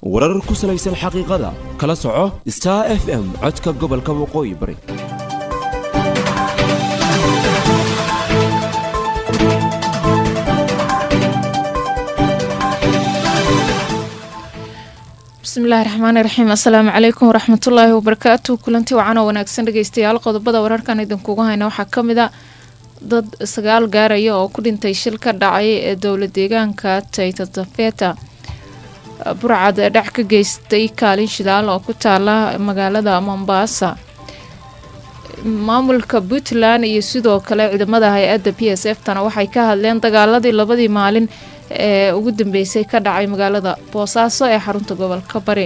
warar ku salaysan xaqiiqada kala soco star f m codka gobolka waqooyi bari bismillahi raxmaani raxiim assalaamu calaykum waraxmatullaahi wabarakaatu kulanti wacan oo wanaagsan dhegeystayaal qodobada wararkan idinkuga hayna waxaa ka mid a dad sagaal gaaraya oo ku dhintay shil ka dhacay ee dowla deegaanka taytatafeta burcad dhac ka geystay kaalin shidaal oo ku taala magaalada mombaasa maamulka puntland iyo sidoo kale ciidamada hay-adda p s f tana waxay ka hadleen dagaaladii labadii maalin ee ugu dambeysay ka dhacay magaalada boosaaso ee xarunta gobolka bari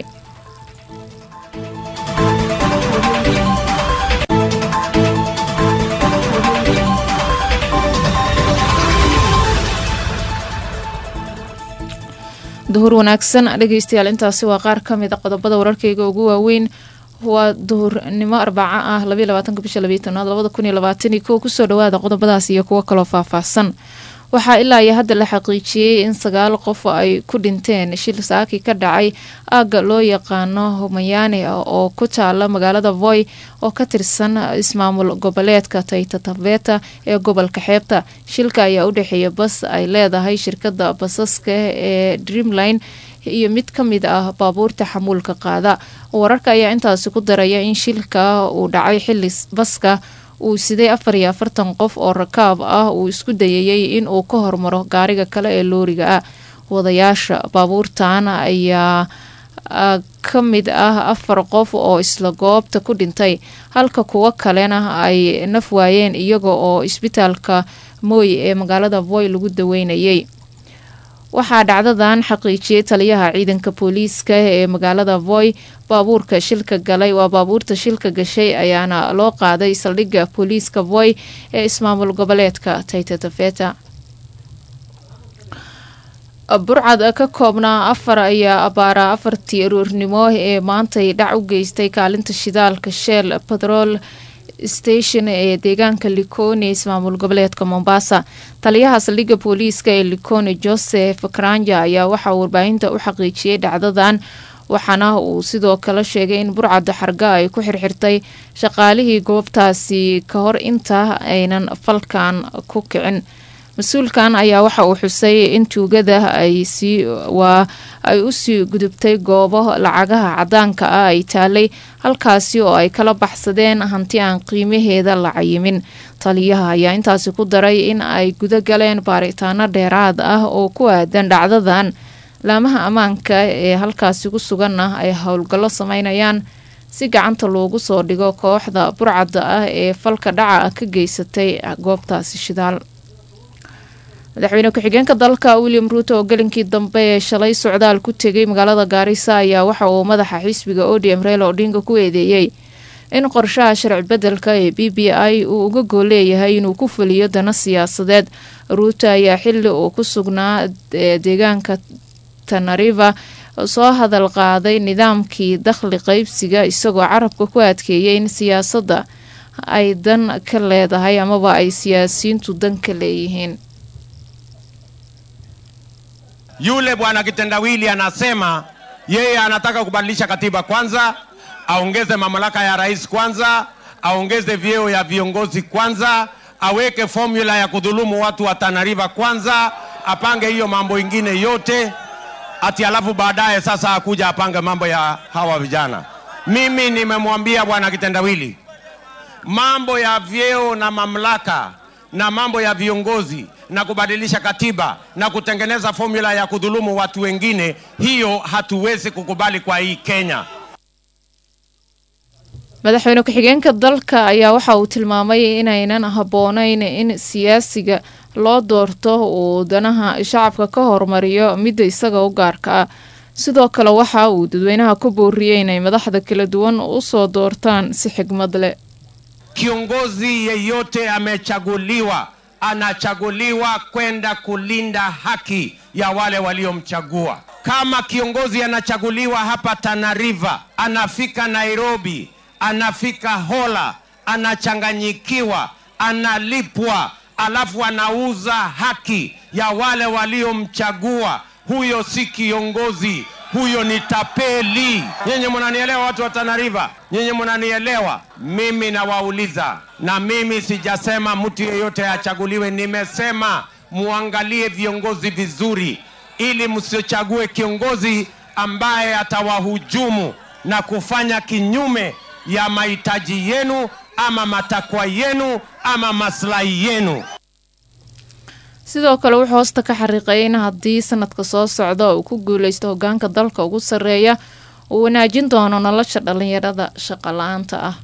duhur wanaagsan dhegeystayaal intaasi waa qaar ka mid a qodobada wararkeyga ugu waaweyn waa duhurnimo arbaco ah labaatanka bisha labaatanaad labada kun iyo labaataniyo kow kusoo dhawaada qodobadaas iyo kuwo kaloo faahfaahsan waxaa ilaa iyo hadda la xaqiijiyey in sagaal qof ay ku dhinteen shil saaki ka dhacay aagga loo yaqaano homayaane oo ku taala magaalada voy oo ka tirsan ismaamul goboleedka taytataveta ee gobolka xeebta shilka ayaa u dhexeeya bas ay leedahay shirkada basaska ee dreamline iyo mid ka mid ah baabuurta xamuulka qaada wararka ayaa intaasi ku daraya in shilka uu dhacay xili baska uu siday afar iyo afartan qof oo rakaab ah uu isku dayayay in uu ka hormaro gaariga kale ee looriga ah wadayaasha baabuurtan ayaa ka mid ah afar qof oo isla goobta ku dhintay halka kuwo kalena ay naf waayeen iyaga oo isbitaalka mooy ee magaalada voy lagu daweynayay waxaa dhacdadan xaqiijiyey taliyaha ciidanka booliiska ee magaalada voy baabuurka shilka galay waa baabuurta shilka gashay ayaana loo qaaday saldhigga booliiska voy ee ismaamul goboleedka taytatafeta burcad ka koobnaa afar ayaa abaara afartii aroornimo ee maantay dhac u geystay kaalinta shidaalka shell batrol station ee deegaanka likone ismaamul goboleedka mombasa taliyaha saldhigga booliiska ee likone joseph karanja ayaa waxaa warbaahinta u xaqiijiyey dhacdadan waxaana uu sidoo kale sheegay in burcadda xarga ay ku xirxirtay shaqaalihii goobtaasi ka hor inta aynan falkan ku kicin mas-uulkan ayaa waxa uu xusay in tuugada waa ay usii gudubtay goobo lacagaha cadaanka ah ay taalay halkaasi oo ay kala baxsadeen hanti aan qiimaheeda la cayimin taliyaha ayaa intaasi ku daray in ay guda galeen baaritaano dheeraad ah oo ku aadan dhacdadan laamaha ammaanka ee halkaasi ku sugan ah ay howlgallo sameynayaan si gacanta loogu soo dhigo kooxda burcadda ah ee falka dhaca ka geysatay goobtaasi shidaal madaxweyne ku-xigeenka dalka william ruuto oo gelinkii dambe ee shalay socdaal ku tegay magaalada gaarisa ayaa waxa uu madaxa xisbiga odm reelo odhinga ku eedeeyey in qorshaha sharci bedelka ee b b i uu uga gool leeyahay inuu ku fuliyo dana siyaasadeed ruuto ayaa xili uu ku sugnaa deegaanka tanariva soo hadal qaaday nidaamkii dakhli qeybsiga isagoo carabka ku adkeeyay in siyaasadda ay dan ka leedahay amaba ay siyaasiyiintu dan ka leeyihiin Yule bwana kitendawili anasema yeye anataka kubadilisha katiba kwanza, aongeze mamlaka ya rais kwanza, aongeze vyeo ya viongozi kwanza, aweke formula ya kudhulumu watu wa Tana River kwanza, apange hiyo mambo ingine yote ati alafu baadaye sasa akuja apange mambo ya hawa vijana. Mimi nimemwambia bwana kitendawili, mambo ya vyeo na mamlaka na mambo ya viongozi na kubadilisha katiba na kutengeneza formula ya kudhulumu watu wengine, hiyo hatuwezi kukubali kwa hii Kenya. madaxweyne ku-xigeenka dalka ayaa waxa uu tilmaamay inaynan habboonayn in siyaasiga loo doorto uu danaha shacabka ka hormariyo midda isaga u gaarka ah sidoo kale waxa uu dadweynaha ku booriyey inay madaxda kala duwan usoo doortaan si xigmad leh Kiongozi yeyote amechaguliwa anachaguliwa kwenda kulinda haki ya wale waliomchagua. Kama kiongozi anachaguliwa hapa Tana River, anafika Nairobi, anafika Hola, anachanganyikiwa, analipwa, alafu anauza haki ya wale waliomchagua, huyo si kiongozi, huyo ni tapeli. Nyinyi mnanielewa, watu wa Tana River? Nyinyi mnanielewa? Mimi nawauliza, na mimi sijasema mtu yeyote achaguliwe, nimesema muangalie viongozi vizuri, ili msichague kiongozi ambaye atawahujumu na kufanya kinyume ya mahitaji yenu ama matakwa yenu ama maslahi yenu. sidoo kale wuxuu hoosta ka xariiqayay in haddii sanadka soo socda uu ku guuleysto hogaanka dalka ugu sarreeya uu wanaajin doono nolosha dhalinyarada shaqo la-aanta ah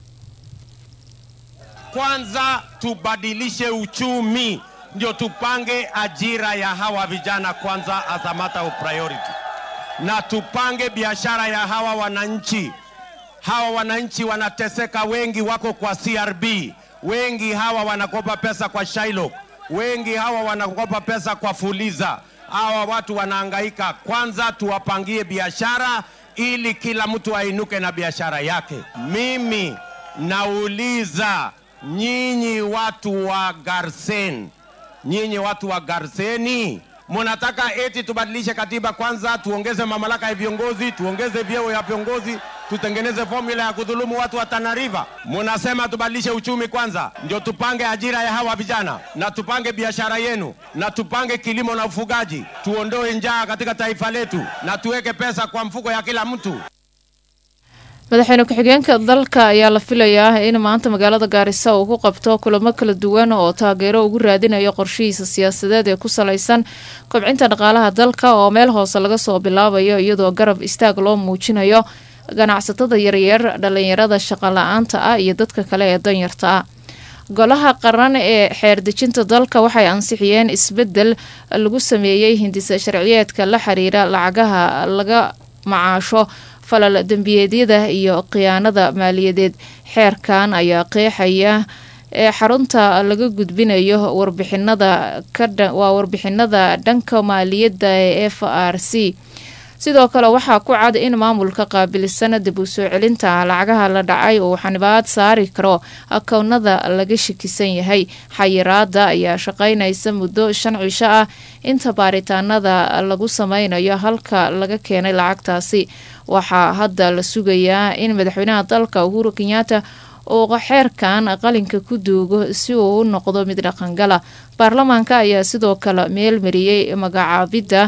Kwanza tubadilishe uchumi, ndio tupange ajira ya hawa vijana kwanza as a matter of priority, na tupange biashara ya hawa wananchi. Hawa wananchi wanateseka, wengi wako kwa CRB, wengi hawa wanakopa pesa kwa Shylock, wengi hawa wanakopa pesa kwa Fuliza. Hawa watu wanahangaika. Kwanza tuwapangie biashara ili kila mtu ainuke na biashara yake. Mimi nauliza nyinyi watu wa Garsen, nyinyi watu wa Garseni, munataka eti tubadilishe katiba kwanza, tuongeze mamlaka ya viongozi, tuongeze vyeo ya viongozi, tutengeneze formula ya kudhulumu watu wa Tana River. Munasema tubadilishe uchumi kwanza, ndio tupange ajira ya hawa vijana na tupange biashara yenu na tupange kilimo na ufugaji, tuondoe njaa katika taifa letu na tuweke pesa kwa mfuko ya kila mtu. madaxweyne ku-xigeenka dalka ayaa la filayaa in maanta magaalada gaarisa uu ku qabto kulamo kala duwan oo taageero ugu raadinayo qorshihiisa siyaasadeed ee ku salaysan kobcinta dhaqaalaha dalka oo meel hoose laga soo bilaabayo iyadoo garab istaag loo muujinayo ganacsatada yaryar dhalinyarada shaqo la-aanta ah iyo dadka kale ee danyarta ah golaha qaran ee xeerdejinta dalka waxay ansixiyeen isbedel lagu sameeyey hindisa sharciyeedka la xiriira lacagaha laga macaasho falal dembiyeedyada iyo khiyaanada maaliyadeed xeerkan ayaa qeexaya ee xarunta laga gudbinayo warbixinada waa warbixinada dhanka maaliyadda ee f r c sidoo kale waxaa ku cad in maamulka qaabilsan dib u soo celinta lacagaha la dhacay uu xanibaad saari karo akownada laga shakisan yahay xayiraada ayaa shaqeynaysa muddo shan cisho ah inta baaritaanada lagu sameynayo halka laga keenay lacagtaasi waxaa hadda la sugayaa in madaxweynaha dalka uhuru kenyaata uu xeerkan qalinka ku duugo si uu u noqdo mid dhaqangala baarlamaanka ayaa sidoo kale meel mariyey magacaabidda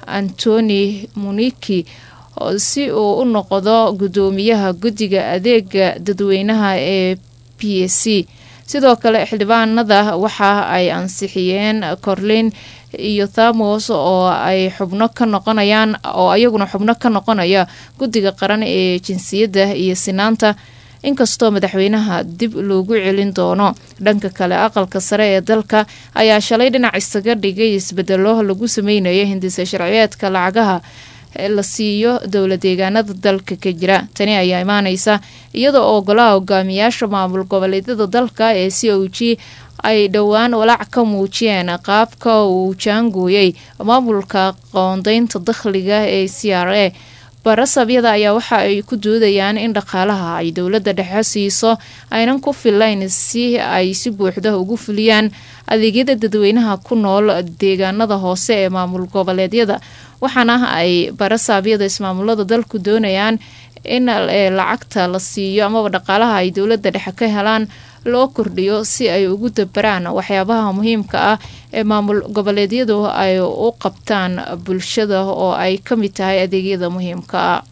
antoni muniki si uu u noqdo gudoomiyaha guddiga adeega dadweynaha ee p s c sidoo kale xildhibaanada waxa ay ansixiyeen corlin iyo thamos oo ay xubno ka noqonayaan oo ayaguna xubno ka noqonaya guddiga qaran ee jinsiyadda iyo sinaanta inkastoo madaxweynaha dib loogu celin doono dhanka kale aqalka sare ee dalka ayaa shalay dhinac isaga dhigay isbedelo lagu sameynayo hindisa sharciyeedka lacagaha la siiyo dowla deegaanada dalka ka jira tani ayaa imaaneysa iyada oo golaha hogaamiyaasha maamul goboleedyada dalka ee c o g ay dhowaan walaac ka muujiyeen qaabka uu jaangooyey maamulka qoondeynta dakhliga ee c r a barasabyada ayaa waxa ay ku doodayaan in dhaqaalaha ay dowladda dhexe siiso aynan ku filayn si ay si buuxda ugu fuliyaan adeegyada dadweynaha ku nool deegaanada hoose ee maamul goboleedyada waxaana ay barasaabyada ismaamulada dalku doonayaan in lacagta la siiyo amaba dhaqaalaha ay dowladda dhexe ka helaan loo kordhiyo si ay ugu dabaraan waxyaabaha muhiimka ah ee maamul goboleedyadu ay u qabtaan bulshada oo ay ka mid tahay adeegyada muhiimka ah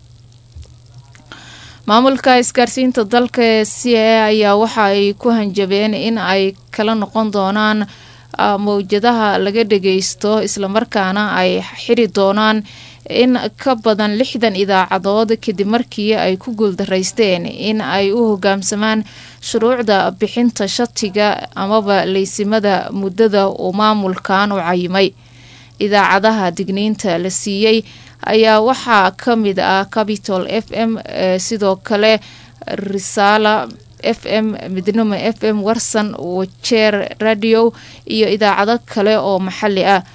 maamulka isgaarsiinta dalka ee c a ayaa waxa ay ku hanjabeen in ay kala noqon doonaan mawjadaha laga dhageysto islamarkaana ay xiri doonaan in ka badan lixdan idaacadood kadib markii ay ku guuldaraysteen in ay u hogaamsamaan shuruucda bixinta shatiga amaba leysimada muddada uu maamulkan u cayimay idaacadaha digniinta la siiyey ayaa waxaa ka mid ah capitol f m sidoo kale risaala f m midnimo f m warsan wajeer radio iyo idaacado kale oo maxali ah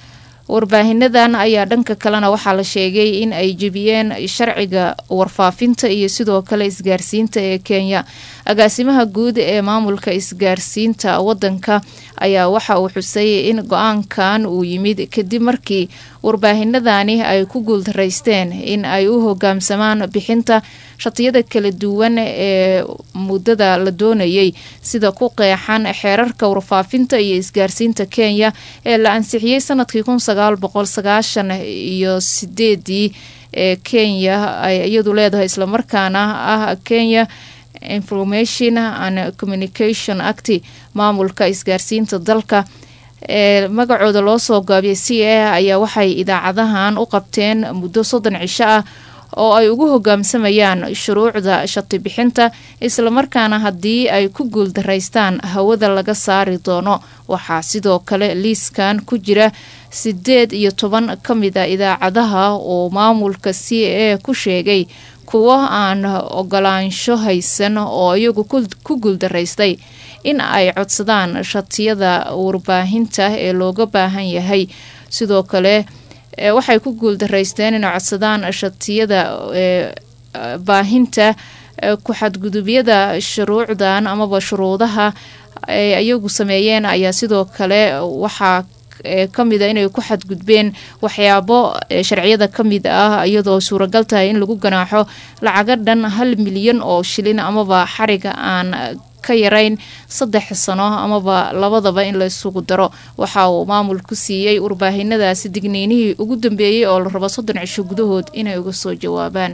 warbaahinadan ayaa dhanka kalena waxaa la sheegay in ay jebiyeen sharciga warfaafinta iyo sidoo kale isgaarsiinta ee kenya agaasimaha guud ee maamulka isgaarsiinta wadanka ayaa waxa uu xusay in go-aankan uu yimid kadib markii warbaahinadani ay ku guuldaraysteen in ay u hogaamsamaan bixinta shatiyada kala duwan ee muddada la doonayay sida ku qeexan xeerarka warfaafinta iyo isgaarsiinta kenya ee la ansixiyey sanadkii kun sagaal boqol sagaashan iyo sideedii ee kenya ay iyadu leedahay islamarkaana ah kenya information and communication act maamulka isgaarsiinta dalka ee magacooda loo soo gaabiyay c a ayaa waxay idaacadahan u qabteen muddo soddon cisho ah oo ay ugu hogaamsamayaan shuruucda shati bixinta islamarkaana haddii ay ku guuldaraystaan hawada laga saari doono waxaa sidoo kale liiskan ku jira sideed iyo toban ka mid a idaacadaha oo maamulka c a ku sheegay kuwo aan ogolaansho haysan oo iyagu ku guuldaraystay in ay codsadaan shatiyada warbaahinta ee looga baahan yahay sidoo kale waxay ku guuldaraysteen inay codsadaan shatiyada baahinta ku-xadgudubyada shuruucdan amaba shuruudaha ay iyagu sameeyeen ayaa sidoo kale waxaa kamid a inay ku xadgudbeen waxyaabo sharciyada ka mid ah iyadoo suuragal tahay in lagu ganaaxo lacaga dhan hal milyan oo shilin amaba xariga aan ka yarayn saddex sano amaba labadaba in la isugu daro waxa uu maamul ku siiyey warbaahinadaasi digniinihii ugu dambeeyey oo la rabo soddon cisho gudahood inay uga soo jawaabaan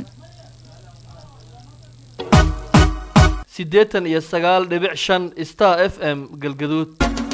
siddeetan iyo sagaal dhibic shan star f m galgaduud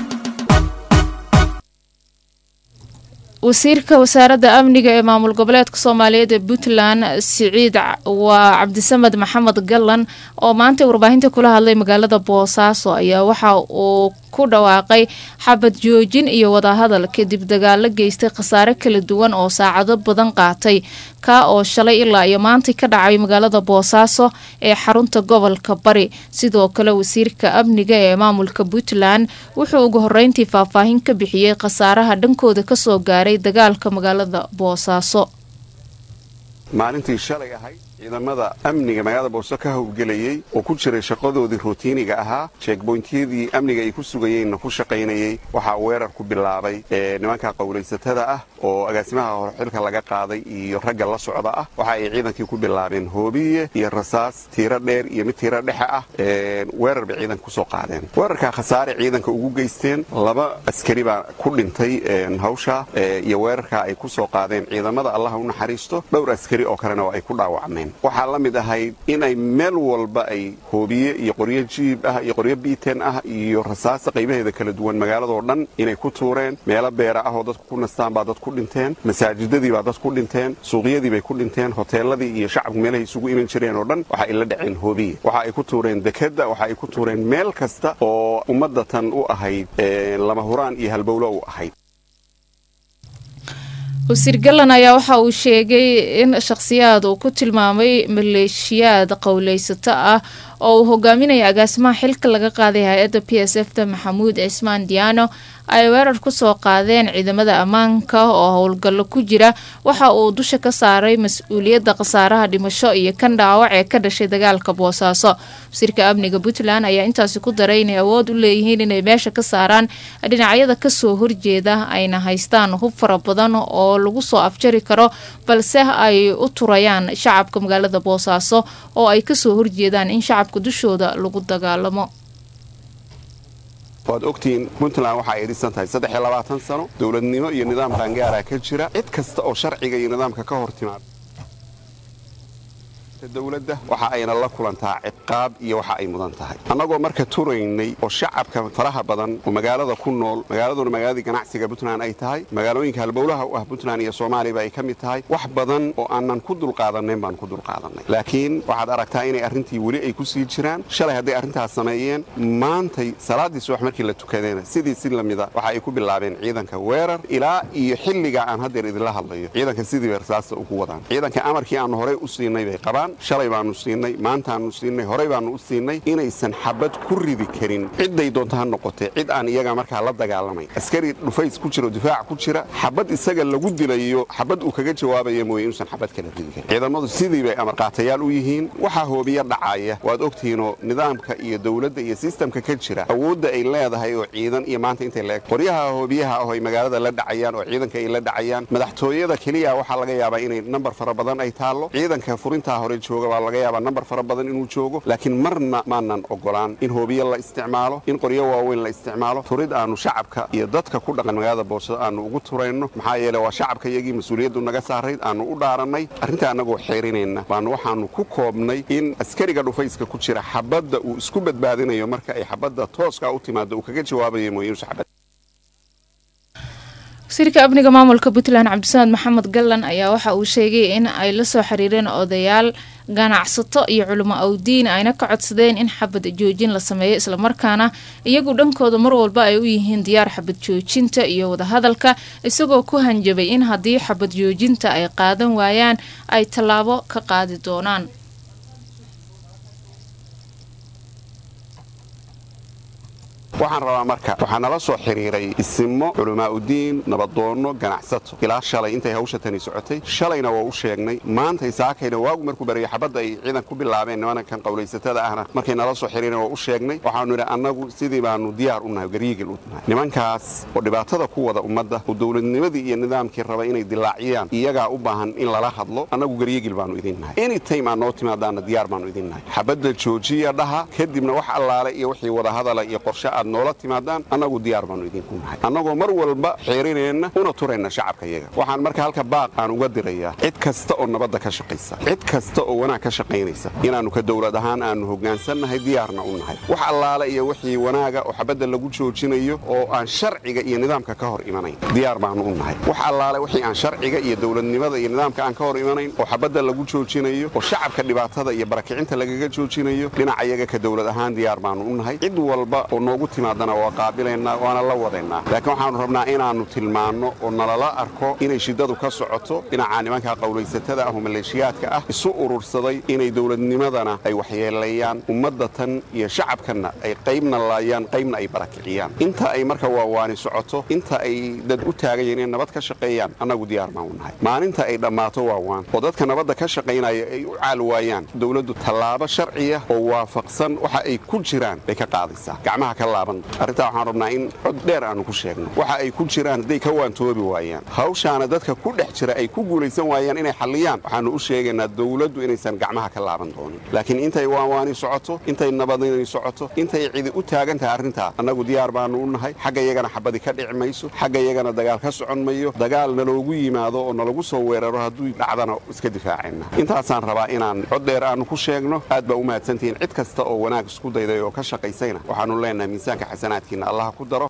wasiirka wasaaradda amniga ee maamul goboleedka soomaaliyeed ee puntland siciid waa cabdisamed maxamed gallan oo maanta warbaahinta kula hadlay magaalada boosaaso ayaa waxa uu ku dhawaaqay xabad joojin iyo wadahadal kadib dagaalo geystay khasaare kala duwan oo saacado badan qaatay kaa oo shalay ilaa iyo maantay ka dhacay magaalada boosaaso ee xarunta gobolka bari sidoo kale wasiirka amniga ee maamulka puntland wuxuu ugu horeyntii faahfaahin ka bixiyey khasaaraha dhankooda kasoo gaaray dagaalka magaalada boosaaso maalintii shalay ahayd ciidamada amniga magaalada boose ka howlgelayey oo ku jiray shaqadoodii routiiniga ahaa jeegboyntiyadii amniga ay ku sugayeenna ku shaqaynayey waxaa weerar ku bilaabay nimanka qowlaysatada ah oo agaasimaha horxilka laga qaaday iyo ragga la socda ah waxa ay ciidankii ku bilaabeen hoobiye iyo rasaas tiiro dheer iyo mid tiiro dhexe ah weerar bay ciidanka kusoo qaadeen weerarkaa khasaare ciidanka ugu geysteen laba askari baa ku dhintay hawsha iyo weerarkaa ay ku soo qaadeen ciidamada allah u naxariisto dhowr askari oo kalena oo ay ku dhaawacmeen waxaa la mid ahayd inay meel walba ay hoobiye iyo qoryo jiib ah iyo qoryo biiten ah iyo rasaasta qaybaheeda kala duwan magaaladoo dhan inay ku tuureen meelo beera ah oo dadku ku nastaan baa dad ku dhinteen masaajidadii baa dad ku dhinteen suuqyadii bay ku dhinteen hoteeladii iyo shacabku meelahay isugu iman jireen oo dhan waxa ay la dhaceen hoobiye waxa ay ku tuureen dekadda waxa ay ku tuureen meel kasta oo ummadda tan u ahayd lama huraan iyo halbowlo u ahayd wasiir gallan ayaa waxa uu sheegay in shakhsiyaad uu ku tilmaamay maleeshiyaad qowleysato ah oo uu hogaaminaya agaasimaha xilka laga qaaday hay-adda p s f da maxamuud cismaan diyaano ay weerar kusoo qaadeen ciidamada ammaanka oo howlgallo ku jira waxa uu dusha ka saaray mas-uuliyadda khasaaraha dhimasho iyo kan dhaawac ee ka dhashay dagaalka boosaaso wasiirka amniga puntland ayaa intaasi ku daray inay awood u leeyihiin inay meesha ka saaraan dhinacyada kasoo horjeeda ayna haystaan hub fara badan oo lagu soo afjari karo balse ay u turayaan shacabka magaalada boosaaso oo ay kasoo horjeedaan in shacabka dushooda lagu dagaalamo waad ogtihiin puntland waxa ay dhisan tahay saddex iyo labaatan sano dowladnimo iyo nidaam qaangaaraa ka jira cid kasta oo sharciga iyo nidaamka ka hor timaada dowladda waxa ayna la kulantaa ciqaab iyo waxa ay mudan tahay annagoo marka turaynay oo shacabka faraha badan oo magaalada ku nool magaaladuna magaaladii ganacsiga puntland ay tahay magaalooyinka halbowlaha u ah puntland iyo soomaaliba ay ka mid tahay wax badan oo aanan ku dulqaadanayn baan ku dulqaadanay laakiin waxaad aragtaa inay arrintii weli ay ku sii jiraan shalay hadday arrintaas sameeyeen maantay salaaddii subax markii la tukadeena sidii si lamida waxa ay ku bilaabeen ciidanka weerar ilaa iyo xilliga aan haddeer idinla hadlayo ciidanka sidii bay rasaasta ugu wadaan ciidanka amarkii aanu horey u siinay bay qabaan ballan shalay baanu siinay maantaanu siinay horey baanu u siinay inaysan xabad ku ridi karin cidday doonto ha noqotee cid aan iyaga markaa la dagaalamayn askari dhufays ku jira oo difaac ku jira xabad isaga lagu dilayo xabad uu kaga jawaabaya mooye inuusan xabad kala ridi karin ciidamadu sidii bay amarqaatayaal u yihiin waxaa hoobiya dhacaya waad ogtihiinoo nidaamka iyo dowladda iyo sistamka ka jira awoodda ay leedahay oo ciidan iyo maanta intay leeg qoryaha hoobiyaha ah oo ay magaalada la dhacayaan oo ciidanka ay la dhacayaan madaxtooyada keliya waxaa laga yaabaa inay nambar fara badan ay taallo ciidanka furintaa hore jooga baa laga yaabaa nambar fara badan inuu joogo laakiin marna maanan ogolaan in hoobiye la isticmaalo in qoryo waaweyn la isticmaalo turid aanu shacabka iyo dadka ku dhaqan magaalada boosado aanu ugu turayno maxaa yeele waa shacabka iyagii mas-uuliyaddu naga saarayd aanu u dhaarannay arrintaa annagoo xeerinayna baanu waxaanu ku koobnay in askariga dhufayska ku jira xabadda uu isku badbaadinayo marka ay xabadda tooska u timaado uu kaga jawaabayo mooye inuusan xabad wasiirka amniga maamulka puntland cabdisamed maxamed gallan ayaa waxa uu sheegay in ay la soo xiriireen odayaal ganacsato iyo culimo awdiin ayna ka codsadeen in xabad joojin la sameeyo islamarkaana iyagu dhankooda mar walba ay u yihiin diyaar xabad joojinta iyo wadahadalka isagoo ku hanjabay in haddii xabad joojinta ay qaadan waayaan ay tallaabo ka qaadi doonaan waxaan rabaa marka waxaa nala soo xiriiray isimo culimaauddiin nabadoonno ganacsato ilaa shalay intay hawsha tani socotay shalayna waa u sheegnay maantay saakayna waagu markuu barayay xabadda ay ciidan ku bilaabeen nimankan qowlaysatada ahna markay nala soo xiriireen waa u sheegnay waxaanu idhi annagu sidii baanu diyaar u nahay gariigil u nahay nimankaas oo dhibaatada ku wada ummadda oo dowladnimadii iyo nidaamkii raba inay dilaaciyaan iyagaa u baahan in lala hadlo annagu gariigil baanu idin nahay anytime aad noo timaadaana diyaar baanu idin nahay xabadda joojiya dhaha kadibna wax allaale iyo wixii wadahadala iyo qorshe aad noola timaadaan annagu diyaar baanu idinku nahay annagoo mar walba xeerineenna una turayna shacabka iyaga waxaan marka halka baaq aan uga dirayaa cid kasta oo nabadda ka shaqaysa cid kasta oo wanaag ka shaqaynaysa inaannu ka dowlad ahaan aannu hoggaansannahay diyaarna u nahay wax allaale iyo wixii wanaaga oo xabadda lagu joojinayo oo aan sharciga iyo nidaamka ka hor imanayn diyaar baannu u nahay wax allaale wixii aan sharciga iyo dowladnimada iyo nidaamka aan ka hor imanayn oo xabadda lagu joojinayo oo shacabka dhibaatada iyo barakicinta lagaga joojinayo dhinaca iyaga ka dowlad ahaan diyaar baannu u nahay cid walba oo noogu timaadana waa qaabilaynaa waana la wadaynaa laakiin waxaannu rabnaa inaannu tilmaanno oo nalala arko inay shiddadu ka socoto dhinaca nimanka qowlaysatada ah oo maleeshiyaadka ah isu urursaday inay dowladnimadana ay waxyeelayaan ummadda tan iyo shacabkanna ay qaybna laayaan qaybna ay barakiciyaan inta ay marka waawaani socoto inta ay dad u taagan yihiin inay nabad ka shaqeeyaan annagu diyaar baan u nahay maalinta ay dhammaato waawaan oo dadka nabadda ka shaqaynaya ay u caal waayaan dowladdu tallaabo sharciya oo waafaqsan waxa ay ku jiraan bay ka qaadaysaa gacmaha ka laaban arrintaa waxaan rabnaa in cod dheer aannu ku sheegno waxa ay ku jiraan hadday ka waantoobi waayaan hawshaana dadka ku dhex jira ay ku guulaysan waayaan inay xalliyaan waxaannu u sheegaynaa dowladdu inaysan gacmaha ka laaban doonin laakiin intay waanwaani socoto intay nabadinay socoto intay cidi u taagan tahay arrintaa annagu diyaar baannu u nahay xagga iyagana xabadi ka dhici mayso xagga iyagana dagaal ka socon mayo dagaal naloogu yimaado oo nalagu soo weeraro hadduu dhacdana iska difaacayna intaasaan rabaa inaan cod dheer aannu ku sheegno aad baa u mahadsantihiin cid kasta oo wanaag isku dayday oo ka shaqaysayna waxaannu leenahay miisaanka xasanaadkiina allah ku daro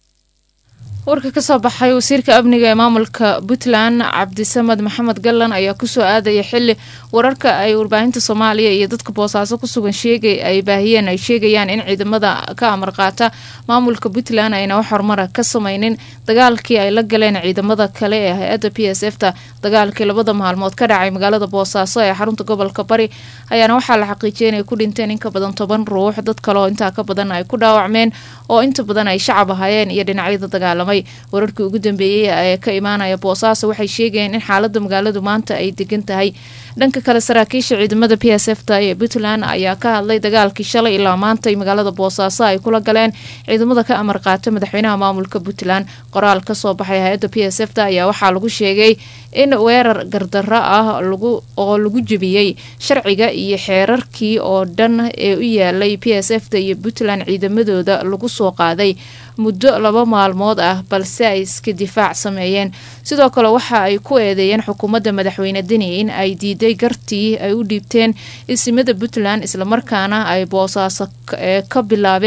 warka kasoo baxay wasiirka amniga ee maamulka puntland cabdisamed maxamed gallan ayaa kusoo aadaya xili wararka ay warbaahinta soomaaliya iyo dadka boosaaso kusugan sheegay ay baahiyeen ay sheegayaan in ciidamada ka amar qaata maamulka puntland ayna wax horumara ka sameynin dagaalkii ay la galeen ciidamada kale ee hay-adda p s f ta dagaalkii labada maalmood ka dhacay magaalada boosaaso ee xarunta gobolka bari ayaana waxaa la xaqiijiyay inay ku dhinteen in ka badan toban ruux dad kale oo intaa ka badan ay ku dhaawacmeen oo inta badan ay shacab ahaayeen iyo dhinacyada dagaalamay wararkii ugu dambeeyey ee ka imaanaya boosaaso waxay sheegayeen in xaalada magaaladu maanta ay degan tahay dhanka kale saraakiisha ciidamada p s f ta ee puntland ayaa ka hadlay dagaalkii shalay ilaa maanta magaalada boosaaso ay kula galeen ciidamada ka amar qaata madaxweynaha maamulka puntland qoraal kasoo baxay hay-adda p s f ta ayaa waxaa lagu sheegay in weerar gardaro ah oo lagu jebiyey sharciga iyo xeerarkii oo dhan ee u yaalay p s f ta iyo puntland ciidamadooda lagu soo qaaday muddo laba maalmood ah balse ay iska difaac sameeyeen sidoo kale waxa ay ku eedeeyeen xukuumadda madaxweyne deni in ay diiday gartii ay u dhiibteen isimada puntland islamarkaana ay boosaaso ka bilaabeen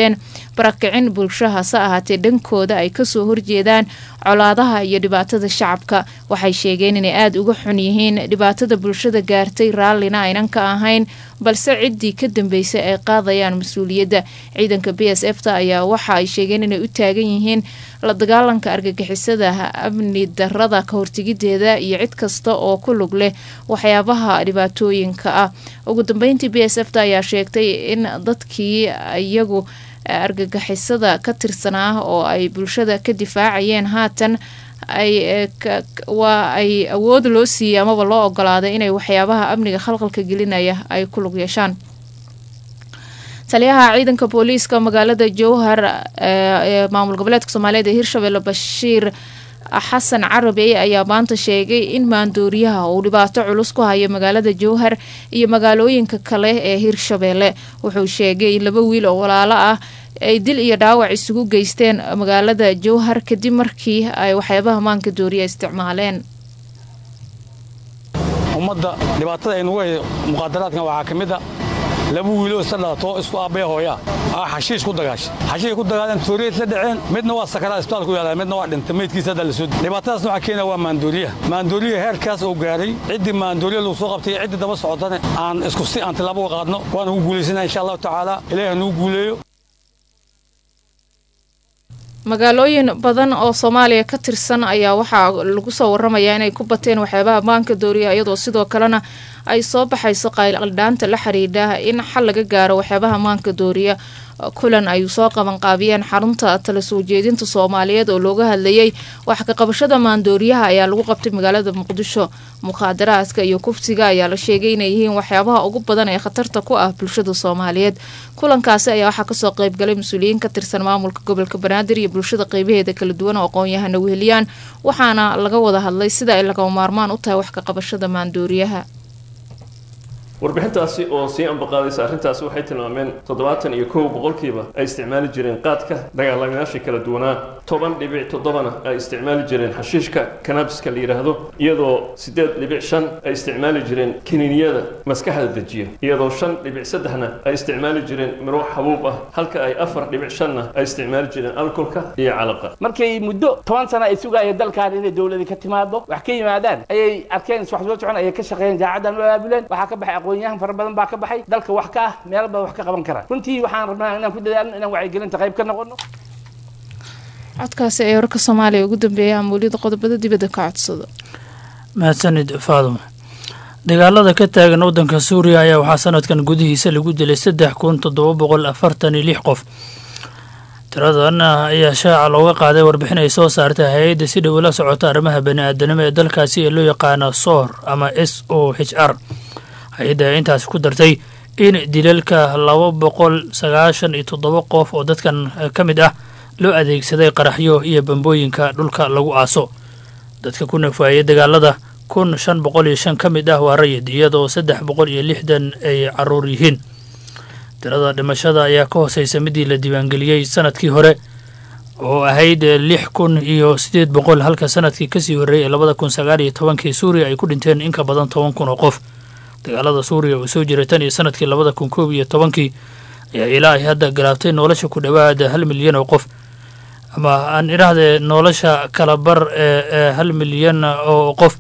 barakicin bulsho hase ahaatee dhankooda ay kasoo horjeedaan colaadaha iyo dhibaatada shacabka waxay sheegeen inay aada uga xun yihiin dhibaatada bulshada gaartay raallina aynan ka ahayn balse ciddii ka dambeysay ay qaadayaan mas-uuliyadda ciidanka b s f ta ayaa waxa ay sheegeen inay u taagan yihiin la dagaalanka argagixisada amni darada ka hortegideeda iyo cid kasta oo ku lug leh waxyaabaha dhibaatooyinka ah ugu dambeyntii b s f ta ayaa sheegtay in dadkii iyagu argagixisada ka tirsanaa oo ay bulshada ka difaacayeen haatan ay waa ay awood loo siiyey amaba loo ogolaaday inay waxyaabaha amniga khalqalka gelinaya ay ku lug yeeshaan taliyaha ciidanka booliiska magaalada jowhar ee maamul goboleedka soomaaliyeed ee hirshabelle bashiir xasan carabi ayaa maanta sheegay in maandooriyaha uu dhibaato culus ku hayo magaalada jowhar iyo magaalooyinka kale ee hirshabelle wuxuu sheegay in laba wiil oo walaalo ah ay dil iyo dhaawac isugu geysteen magaalada jowhar kadib markii ay waxyaabaha maanka dooriya isticmaaleen ummadda dhibaatada ay nugu hay muqaadaraadkan waxaa ka mid a laba wiiloo isla dhalato isku aabbaya hooyaa aa xashiish ku dagaashay xashiishay ku dagaaleen tooriyay isla dhaceen midna waa sakaraa isbitaal ku yaalaa midna waa dhintay meydkiisa hadda la soo dhibaatadaasna waxaa keenaya waa maandooriyaha maandooriyaha heerkaas uu gaaray ciddii maandooriya lagu soo qabtay iyo ciddii daba socotane aan isku si aan tilaabo uga qaadno waan ugu guulaysana insha allahu tacaala ilaahi nugu guuleeyo magaalooyin badan oo soomaaliya ka tirsan ayaa waxaa lagu soo waramayaa inay ku bateen waxyaabaha maanka dooriya iyadoo sidoo kalena ay soo baxayso qayldhaanta la xiriidha in xal laga gaaro waxyaabaha maanka dooriya kulan ay soo qabanqaabiyeen xarunta tala soo jeedinta soomaaliyeed oo looga hadlayay wax ka qabashada maandooriyaha ayaa lagu qabtay magaalada muqdisho mukhaadaraadka iyo kufsiga ayaa la sheegay inay yihiin waxyaabaha ugu badan ee khatarta ku ah bulshada soomaaliyeed kulankaasi ayaa waxaa kasoo qeybgalay mas-uuliyiin ka tirsan maamulka gobolka banaadir iyo bulshada qeybaheeda kala duwan oo aqoon-yahana weheliyaan waxaana laga wada hadlay sida ay lagama maarmaan u tahay wax ka qabashada maandooriyaha warbixintaasi oo sii ambaqaadaysa arrintaasi waxay tilmaameen toddobaatan iyo kow boqolkiiba ay isticmaali jireen qaadka dagaalamayaasha kala duwanaa toban dhibic toddobana ay isticmaali jireen xashiishka kanabiska la yidhaahdo iyadoo siddeed dhibic shan ay isticmaali jireen kiniiniyada maskaxda dejiya iyadoo shan dhibic saddexna ay isticmaali jireen miro xabuub ah halka ay afar dhibic shanna ay isticmaali jireen alkolka iyo calaqa markay muddo toban sana ay sugayeen dalkan inay dowladi ka timaado wax ka yimaadaan ayay arkeen wax soo socon ayay ka shaqeeyeen jaacadan u aabuleen waxaa ka baxay aqoonyahan fara badan baa ka baxay dalka wax ka ah meel badan wax ka qaban kara runtii waxaan rabnaa inaan ku dadaalno inaan wacyigelinta qayb ka noqono codkaasi ee wararka soomaaliya ugu dambeeya amuuliyada qodobada dibadda ka codsado mahadsanid faaduma dagaalada ka taagan waddanka suuriya ayaa waxaa sanadkan gudihiisa lagu dilay saddex kun toddoba boqol afartan iyo lix qof tiradan ayaa shaaca looga qaaday warbixin ay soo saartay hay-adda si dhow la socota arrimaha bani-aadanimo ee dalkaasi ee loo yaqaano soor ama s o h r hay-adda ayaa intaasi ku dartay in dilalka laba boqol sagaashan iyo toddoba qof oo dadkan ka mid ah loo adeegsaday qaraxyo iyo bambooyinka dhulka lagu aaso dadka ku nafaayay dagaalada kun shan boqol iyo shan ka mid ah waa rayid iyadoo saddex boqol iyo lixdan ay caruur yihiin tirada dhimashada ayaa ka hooseysa midii la diiwaangeliyey sanadkii hore oo ahayd lix kun iyo siddeed boqol halka sanadkii kasii horreeyay ee labada kun sagaal iyo tobankii suuriya ay ku dhinteen in ka badan toban kun oo qof dagaalada suuriya oo soo jiray tan iyo sanadkii labada kun koob iyo tobankii ayaa ilaa ay hadda galaabtay nolosha ku dhowaada hal milyan oo qof ama aan idhaahdee nolosha kala bar ee hal milyan oo qof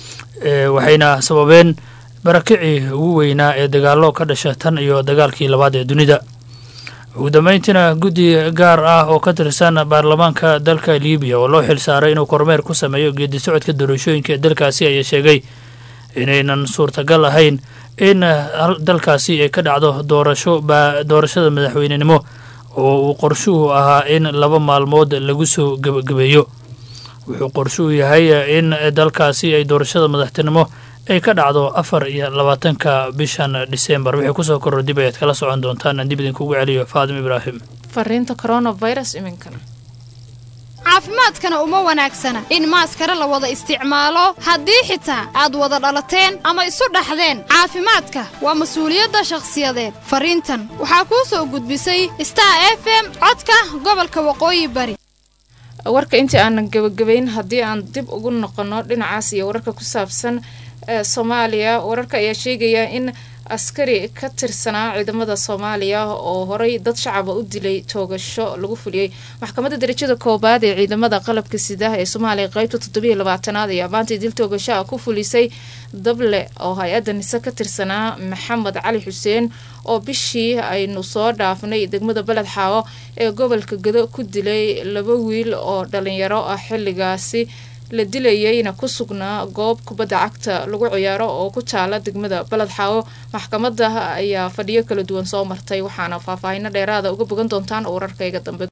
waxayna sababeen barakicii ugu weynaa ee dagaallo ka dhasha tan iyo dagaalkii labaad ee dunida ugu dambeyntiina guddi gaar ah oo ka tirsan baarlamaanka dalka libiya oo loo xil saaray inuu kormeer ku sameeyo geedi socodka doorashooyinka ee dalkaasi ayaa sheegay inaynan suurtagal ahayn in dalkaasi ay ka dhacdo doorasho doorashada madaxweynenimo oo uu qorshuhu ahaa in laba maalmood lagu soo gebagabeeyo wuxuu qorshuhu yahay in dalkaasi ay doorashada madaxtinimo ay ka dhacdo afar iyo labaatanka bishan disembar wixii kusoo korro dib ayaad kala socon doontaan aan dib idinkugu celiyo faadim ibraahim fariinta coronavirus iminkan caafimaadkana uma wanaagsana in maaskare la wada isticmaalo haddii xitaa aad wada dhalateen ama isu dhaxdeen caafimaadka waa mas-uuliyadda shakhsiyadeed fariintan waxaa kuu soo gudbisay star f m codka gobolka waqooyi bari warka intii aanan gebagabayn haddii aan dib ugu noqono dhinacaas iyo wararka ku saabsan soomaaliya wararka ayaa sheegaya in askari ka tirsanaa ciidamada soomaaliya oo horey dad shacaba u dilay toogasho lagu fuliyey maxkamadda darajada koobaad ee ciidamada qalabka sidaha ee soomaaliya qeybta toddobiiyo labaatanaad ayaa maanta dil toogashaha ku fulisay dable oo hay-adda nise ka tirsanaa maxamed cali xuseen oo bishii aynu soo dhaafnay degmada beled xaawo ee gobolka gado ku dilay laba wiil oo dhalinyaro ah xilligaasi la dilayeyna ku sugnaa goob kubadda cagta lagu ciyaaro oo ku taala degmada beled xaawo maxkamada ayaa fadhiyo kala duwan soo martay waxaana faahfaahino dheeraada uga bogan doontaan wararkayga dambe